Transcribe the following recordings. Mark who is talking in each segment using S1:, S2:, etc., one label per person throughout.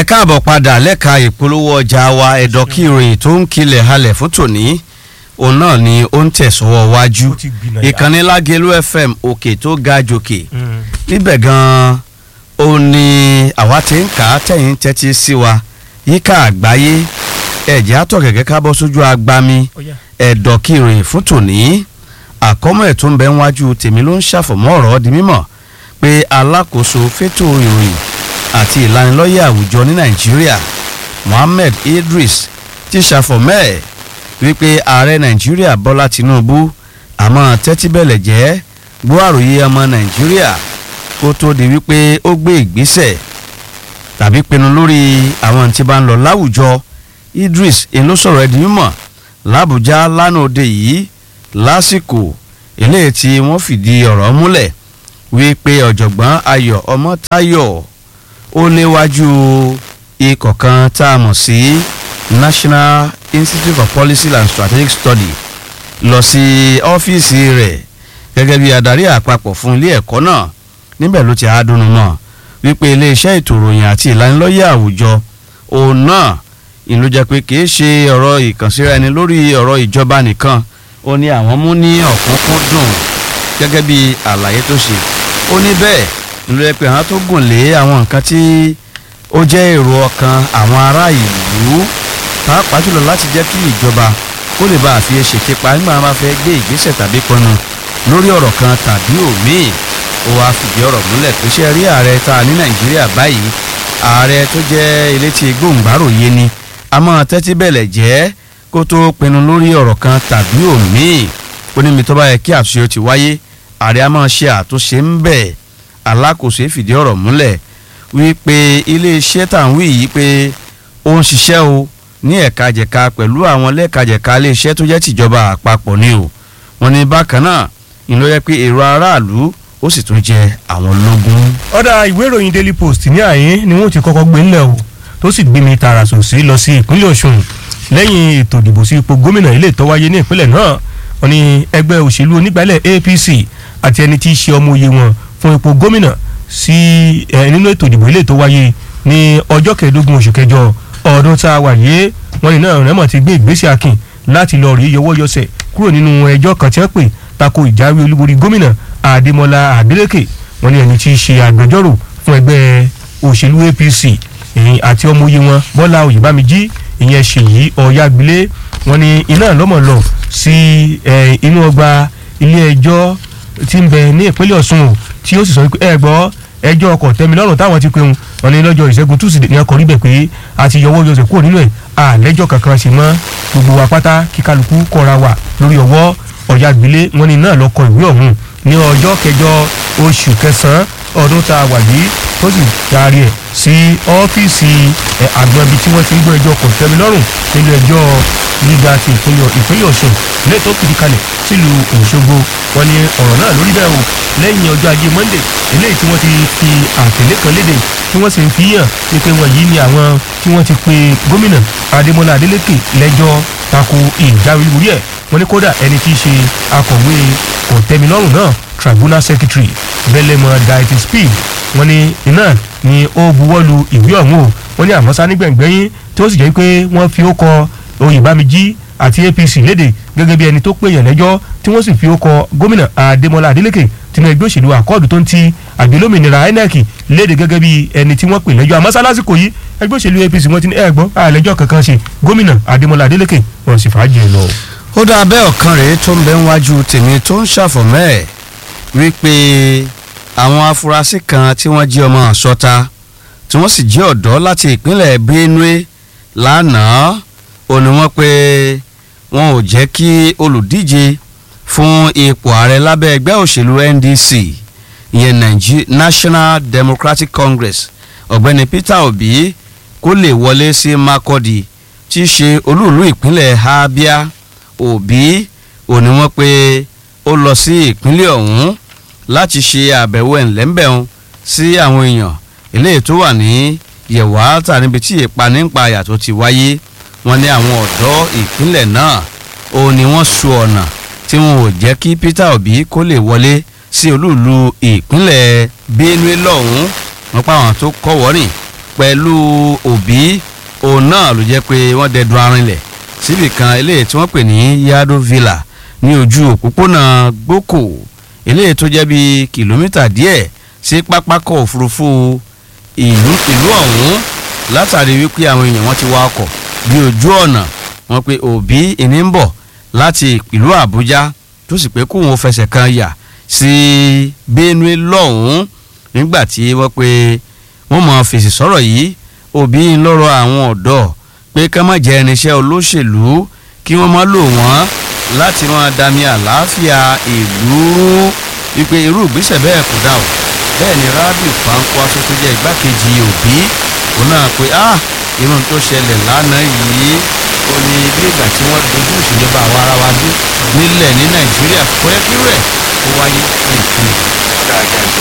S1: ẹ káàbọ̀ padà lẹ́ka ìpolówó ọjà wa ẹ̀dọ̀ kí ìròyìn tó ń kilẹ̀ halẹ̀ fún tòní òun náà ni ó ń tẹ̀sọ́wọ́ wájú
S2: Ó ti gbìnàyà.
S1: ìkànnì lágẹ̀lú fm òkè tó ga jòkè níbẹ̀ gan-an ó ní àwa ti ń kà á tẹ̀yìn tẹ́tí sí wa yíká àgbáyé ẹ̀jẹ̀ àtọ̀ gẹ́gẹ́ ká bọ́ sójú agbami ẹ̀dọ̀ kí ìròyìn fún tòní àkọ́mọ̀ ẹ̀ tó ń bẹ wájú tèmi ló ń ṣàfọ̀mọ́ ọ̀rọ̀ di mímọ̀ pé alákòóso fétò ìròyìn àti ìlanilọ́yẹ̀ àwùjọ ní nàìjíríà mohammed idris ti ṣàfọ̀mọ́ ẹ̀ wípé ààrẹ nàìjíríà bọ́lá tinubu àmọ́ tẹ́tí bẹ̀lẹ̀ jẹ́ gbọ́ àròyé ọmọ nàìjíríà kó tó di wípé ó gbé ìgbésẹ̀ tàbí pinnu lórí àwọn tí bá ń lọ láwùjọ idris èló sọ̀rọ̀ ẹ̀dín mímọ̀ làbújá lánàá òde yìí lásìkò eléyìí tí wọ́n fìdí ọ̀rọ̀ múlẹ̀ wípé ọ̀jọ̀gbọ́n ayọ̀ ọmọ́táyọ̀ ó léwájú ikọ̀ kan tá a mọ̀ sí national institute for policy and strategic study lọ sí ọ́fíìsì rẹ̀ gẹ́gẹ́ bí adarí àpapọ̀ fún ilé ẹ̀kọ́ náà níbẹ̀ ló ti àádọ́nu mọ́ wípé iléeṣẹ́ ètò ìròyìn àti ìlanilọ́yẹ̀ àwùjọ òun náà ìlú jẹ́ pé kìí ṣe ọ̀rọ̀ ìkànsíra ẹni lórí ọ̀rọ̀ ìjọba nìkan ó ní àwọn mú ní ọ̀kúnkúndùn gẹ́gẹ́ bí àlàyé tó ṣe ó ní bẹ́ẹ̀ ìlú jẹ́ pé àwọn tó gùn lé àwọn nǹkan tí ó jẹ́ èrò ọkàn àwọn ará ìlú pàápàá jùlọ láti jẹ́ kí ìjọba kó lè bá àfi ṣèké pa nígbà wọn bá fẹ́ gbé ìgbésẹ̀ tàbí pinnu lórí ọ̀rọ̀ kan tàbí òmíì ó wáá fìdí ọ̀rọ̀ múlẹ̀ pé ṣe rí ààrẹ tá a ní nàìjíríà báyìí ààrẹ tó jẹ́ elétí gbòǹgbàròyé ni a máa tẹ́tí bẹ̀lẹ̀ jẹ́ kó tó pinnu lórí ọ̀rọ̀ kan tàbí òmíì ó ní mi tó bá yẹ kí àtúnṣe ó ti wáyé ààrẹ a máa ṣe àtúnṣe ń bẹ̀ alákòóso fìdí ọ̀rọ̀ múlẹ̀ wípé iléeṣẹ́ tá à ń wí yìí pé ó ń ṣiṣẹ́ o ní ẹ̀ka jẹ̀ka pẹ̀lú àwọn lẹ́ẹ̀kajẹ̀ka iléeṣẹ́ tó jẹ́ tìjọba àpapọ̀ ni o wọ́n ní bákan náà ìlú yẹ pé èrò aráàlú ó sì tún jẹ àwọn lógún.
S2: ọ̀dà ìwé ìròyìn daily post ní àyín ni wọ́n ti kọ́kọ́ gbé ńlẹ̀ o tó sì gbé mi tààrà sòsí lọ sí ìpínlẹ̀ ọ̀ṣun lẹ́yìn ètò ìdìbò sí ipò gómìnà ilé tó wáyé ní ìpínlẹ̀ náà wọ́n ní ẹgbẹ́ òṣèlú onígbàlẹ̀ apc àti ẹni tí í ṣe ọmọ òye wọn fún ipò gómìnà sí ẹ nínú ètò ìdìbò ilé tó wáyé ní ọjọ́ kẹẹ̀ẹ́dógún oṣù kẹjọ ọdún tá a wà yé wọ́n ní náà rẹ́mọ̀ ti gbé ìgbésẹ̀ akin láti lọ rí yọwọ́ yọsẹ̀ kúrò nínú ẹjọ́ kan tí wọ́n pè tako ìjáwé olúborí gómìnà adémọlá adélèké wọ́n ní ẹni tí í ṣe agbẹjọ́rò fún ẹgbẹ́ òṣèlú apc ìyìn àti ọmọ oyè wọn bọ́lá oyèbámijí ìyẹn ṣèyí ọ̀yágbilé wọ́n ní iná lọ́mọ̀ lọ sí ẹ, inú ọgbà ilé ẹjọ́ tí ń bẹ ní ìpínlẹ̀ ọ̀ṣun o tí ó sì sọ pé ẹ gbọ́ ẹjọ́ ọkọ̀ tẹ́milọ́rùn táwọn ti pẹ̀hùn wọn ní lọ́jọ́ ìṣẹ́gun túsìdè ní ọkọ̀ ríbẹ̀ pé a ti yọwọ́ yọsẹ̀ kúrò nínú ẹ̀ àlẹ́jọ́ kankan sì mọ́ gbogbo wa pátá kí kálukú kọ́ra wà lórí ọwọ́ ọ̀yágbilé wọn ní náà lọ́kọ̀ ìwé ọ̀hún ní ọjọ́ kẹjọ oṣù kẹsàn-án ọdún tá a wà yìí tó sì darí ẹ̀ sí ọ́fíìsì ẹ̀ àgbọn ibi tí wọ́n ti ń gbọ́ ẹjọ́ kòtẹ́milọ́rùn nílé ẹjọ́ gíga ti ìpínlẹ̀ ìpínlẹ̀ ọ̀ṣun ilé tó fìdí kalẹ̀ sílùú òṣogbo wọn ni ọ̀rọ̀ náà lórí bẹ́ẹ̀ o lẹ́yìn ọjọ́ ajé monde eléyìí tí wọ́n ti fi àtẹ̀lé kan léde tí wọ́n sì ń fi hàn wípé wọ́n yìí ni àwọn tí wọ́n ti pe gómìnà adémọlá adélékè lẹ́jọ́ tako ìjáwé lórí ẹ̀ wọ́n ní kódà ẹni tí í ṣe akọ̀wé kòtẹ́milọ́rùn náà tribunal secretary belemo diety speed wọ́n ní iná ni ó buwọ́lu ìwé ọ̀hún o wọ́n ní àmọ́sá nígbẹ̀ngbẹ́yìn tí ó sì jẹ́ pé wọ́n fi ó kọ oyèbámijí àti apc léde gẹ́gẹ́ bí ẹni tó pèèyàn lẹ́jọ́ tí wọ́n sì fi ó kọ gómìnà adémọlá adélèké tinú ẹgbẹ́ òṣèlú àkọọ́dù tó ń ti àgbélómìnira inec léde gẹ́gẹ́ bí ẹni tí wọ́n pè lẹ́jọ́ àmọ́sá lásìkò yìí ẹgbẹ́ òṣèlú apc wọ́n ti ní ẹ̀gbọ́n àlẹ́jọ́ kankan ṣe gómìnà adémọlá adélèké wọ́n sì fàájì ẹ̀ lọ.
S1: ó dáa bẹ́ẹ̀ ọ̀kan rèé tó ń bẹ níwájú tèmi tó ń ṣàfọ̀mọ́ ẹ̀ wípé àwọn afurasí kan tí wọ́n jí ọmọ àsọta tí wọ́n sì jí ọ̀dọ́ láti ìpínlẹ̀ benue lánàá ó ní wọ́n pé wọn ò jẹ́ kí olùdíje fún ipò ààrẹ lábẹ́ ẹgbẹ́ òṣèlú ndc ìyẹn Nige- national democratic congress ọ̀gbẹ́ni peter obi kó lè wọlé sí makurdi tí í ṣe olúùlú ìpínlẹ̀ abia obi ó ní wọ́n pé ó lọ sí ìpínlẹ̀ ọ̀hún láti ṣe àbẹ̀wò ẹ̀ńlẹ́ńbẹ̀hún sí àwọn èèyàn eléyìí tó wà ní yẹ̀wàátà níbi tí ìpanípayà tó ti wáyé wọ́n ní àwọn ọ̀dọ́ ìpínlẹ̀ náà ó ní wọ́n su ọ̀nà tí wọn ò jẹ́ kí peter obi kó lè wọlé sí olúùlú ìpínlẹ̀ benue lọ́hùn-ún wọ́n pa àwọn tó kọ́ wọ́rìn pẹ̀lú òbí òun náà ló jẹ́ pé wọ́n dẹ̀dùn arinlẹ̀ síbì kan eléyìí tí wọ́n pè ní yado villa ní ojú òpópónà gboko eléyìí tó jẹ́ bíi kìlómítà díẹ̀ sí pápákọ̀ òfurufú ìlú ìlú ọ̀hún látàrí wípé àwọn èèyàn wọn ti wá ọkọ̀ bí ojú ọ̀nà wọn pé òbí ìní ń bọ̀ láti ìlú àbújá tó sì pé kóun fẹsẹ̀ kan yà sí benue lọ́hùn-ún nígbà tí wọ́n pé wọ́n mọ̀ fèsì sọ̀rọ̀ yìí òbí ń lọ́rọ̀ àwọn ọ̀dọ́ pé ká má jẹ́ irinṣẹ́ olóṣèlú kí wọ́n má lò wọ́n láti máa dami àlàáfíà ìlú wípé irú ìgbésẹ̀ bẹ́ẹ̀ kò dá o bẹ́ẹ̀ ni rabiu kwankwaso tó jẹ́ igbákejì òbí òun náà pé ah irun tó ṣẹlẹ̀ lánàá yìí ó ní bí ìgbà tí wọ́n dojú ìṣèjọba àwa ara wa dé nílẹ̀ ní nàìjíríà kò yẹ kí rẹ̀ ó wáyé ní ìpínlẹ̀.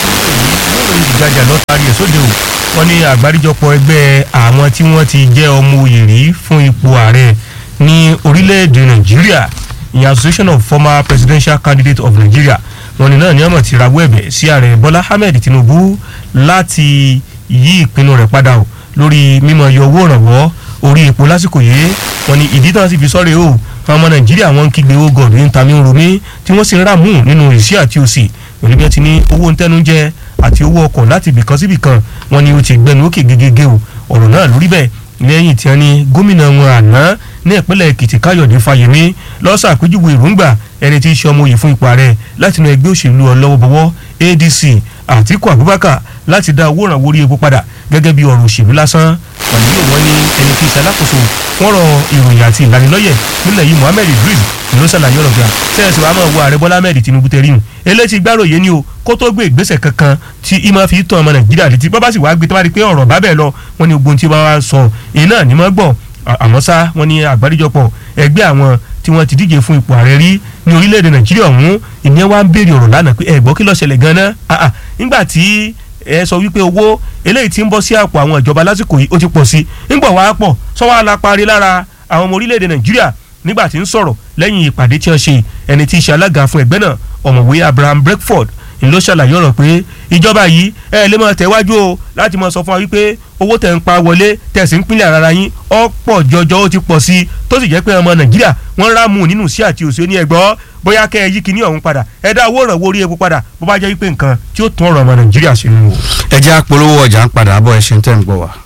S2: ìròyìn ìgbàjà lọ́tàrí ẹ̀ sóde o wọ́n ní àgbáríjọpọ̀ ẹgbẹ́ àwọn tí wọ́n ti jẹ́ ọmọ oyè rí fún ipò ààrẹ ní orílẹ̀-èdè nàìjíríà ìyẹn association of former presidential candidates of nigeria wọ́n ní náà ní ọmọ ti rawọ́ ẹ̀bẹ̀ sí ààrẹ bọ́lá ahmed tinubu láti yí ìpinnu rẹ̀ padà o lórí mímọ yọ owó ìrànwọ́ orí epo lásìkò yìí wọ́n ní ìdí tán sì fi sọ́rẹ́ o àwọn ọmọ nàìjíríà wọ́n ń kígbe owó gọ̀ọ̀dù ń ta mí ń romí tí wọ́n sì ń rà mú nínú ìsí àti òsì pẹ̀lú bí wọ́n ti ní owó ń tẹ́nu jẹ àti owó ọkọ̀ láti ibìkan sí ibìkan wọ́n ní ó ti gbẹnu òkè gegege o ọ̀rọ̀ náà lórí bẹ́ẹ̀ lẹ́yìn tí wọ́n ní gómìnà wọn àná ní ìpínlẹ̀ èkìtì káyọ̀dé fáyemí lọ́sà àpéjúwe èròǹgbà ẹni tí í ṣe ọmọ òye fún ipò ààrẹ láti inú ẹgbẹ́ òṣèlú ọlọ́wọ́bọwọ́ adc àtíkù abubakar láti dá owó ìrànwọ́ orí epo padà gẹ́gẹ́ bí ọ̀rọ̀ òṣèlú lásán pàdé wọn ní ẹni tí í ṣe alákòóso fọ́nrọ̀ ìròyìn àti ìlanilọ́yẹ̀ nílẹ̀ yìí muhammed idris ló ṣàlàyé ọ̀rọ̀ gbà sẹ́yìn wàá máa wo ààrẹ bọ́lá ahmed tinubu tẹ̀ríhùn eléyìí gbàròyé ni o kó tó gbé ìgbésẹ̀ kankan tí ìmọ̀ fi tàn ọmọ nàìjíríà létí bọ́ bá sì wá gbé tó bá rí pé ọ̀rọ̀ bá bẹ́ẹ̀ lọ wọn ni ogun tí wọ́n wá sọ èyí náà ní mọ́ gbọ́ àmọ́ sá wọn ni àgbáríjọpọ̀ ẹgbẹ́ àwọn tí wọ́n ti díje fún ipò ààrẹ rí ní orílẹ̀-èdè nàìjíríà ọ̀hún ìyẹn wá ń béèrè ọ̀rọ̀ lánàá pé ẹ̀gbọ́n kí ló ṣẹlẹ̀ gan-an nígbà tí ẹ sọ wípé owó eléyìí tí ń bọ́ sí àpò àwọn ìjọba lásìkò yìí ó ti pọ̀ sí nígbà wàá pọ̀ sọ́wọ́ aláparí lára àwọn ọmọ orílẹ̀-èdè nàìjíríà nígbà tí ń sọ̀rọ̀ lẹ́yìn ìpàdé tí wọ́n ṣe ẹni tí í ṣe alága fún ẹgbẹ́ náà ọ̀mọ̀wé abraham breakford ló ṣàlàyé ọ̀rọ̀ pé ìjọba yìí ẹ lè máa tẹ̀wájú o láti máa sọ fún wa wípé owó tẹ̀ ń pa wọlé tẹ̀sí ń pínlẹ̀ ara yín ọ̀pọ̀ jọjọ ó ti pọ̀ sí i tó sì jẹ́ pé ọmọ nàìjíríà wọ́n rámù nínú sí àti òsì ní ẹgbọ́ bóyá kẹ́ ẹ yí kíní ọ̀hún padà ẹ dá owó ìrànwọ́ orí epo padà bó bá jẹ́ wípé nǹkan tí ó tún ọ̀rọ̀ ọmọ nàìjíríà ṣe nù.
S1: ẹ jẹ́ àpolówó ọjà ń padà bọ̀ ẹ ṣe ń tẹ̀ ń gbọ́ wa.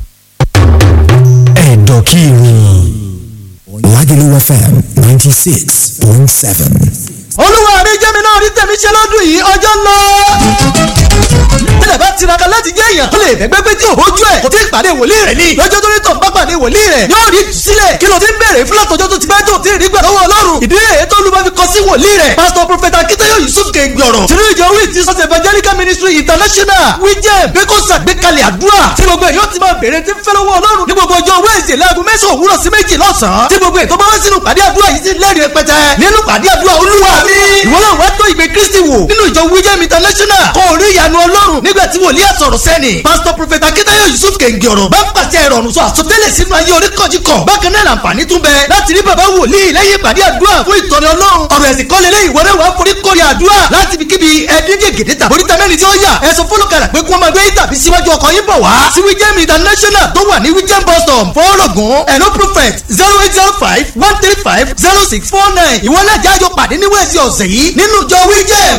S3: ẹ̀dọ̀ kí ni Lagelu FM ninety six point seven.
S4: olúwa mi jẹ́ mi náà rí tẹ̀mí ṣe lọ́dún yìí ọjọ́ ń lọ. tẹ́lẹ̀ bá tiraka láti jẹ́ èèyàn tó lè bẹ́gbẹ́ pé tí ò bójú ẹ̀ kò tí ì pàdé wòlíì rẹ̀ ni lọ́jọ́ tó ní tọ̀ ń bá pàdé wòlíì rẹ̀ yóò rí sílẹ̀ kí ló ti ń bèrè fún látọjọ́ tó ti pẹ́ tó ti rí gbà lọ́wọ́ ọlọ́run ìdílé èyí tó lu bá fi kọ sí wòlíì rẹ̀ pásítọ̀ prọfẹ̀tà akíntayọ̀ yusuf kẹ́ngbọ̀rọ̀ tìrú ìjọ wí ti sọ́sẹ̀ evangelical ministry international wíjẹ́ bẹ́kọ̀sà gbẹ́kalẹ̀ àdúrà tí gbogbo èyí ó ti máa bèrè tí ń fẹ́ lọ́wọ́ ọlọ́run ní gbogbo ọjọ́ wẹ́ẹ̀sì láago mẹ́sàn-án òwúrọ̀ sí méjì lọ́sàn-án tí gbogbo ètò bá wá sínú pàdé àdúrà yìí ti lẹ́rìí rẹpẹtẹ nínú pàdé àdúrà olúwa mi ìwọ náà wá tó ìgbé kristi wò nínú ìjọ wíjẹ́ international kò rí ìyanu ọlọ́run nígbà tí wòlíì àsọ̀rọ̀ sẹ́ni pásítọ̀ prọfẹ̀tà akíntayọ̀ yusuf kẹ̀ǹgì ọ̀rọ̀ bá ń pàṣẹ ìrọ̀rùn sọ àsọtẹ́lẹ̀ sínú ayé oríkọ̀jìkọ̀ bákan náà làǹfààní tún bẹ láti rí bàbá wòlíì lẹ́yìn ìpàdé àdúrà fún ìtọ́ni ọlọ́run ọ̀rọ̀ ẹ̀sìn kọ́lé lẹ́yìn ìwọ́rẹ́ wàá forí kórè àdúrà láti fi kíbi ẹdín gègédé tàbí oríta mẹ́rin tí ó yà ẹ̀sùn fọlọ́kàlà pé kí wọ́n máa gbé tàbí síwájú ọkọ̀ yín bọ̀ wá sí wíjẹ́m international tó wà ní wíjẹ́m bus stop fọ́ọ̀rọ̀gùn ẹ̀nó prophet zero eight zero five one three five zero six four nine ìwọ náà jájọ pàdé ní wẹ́ẹ̀sì ọ̀sẹ̀ yìí nínú ìjọ wíjẹ́m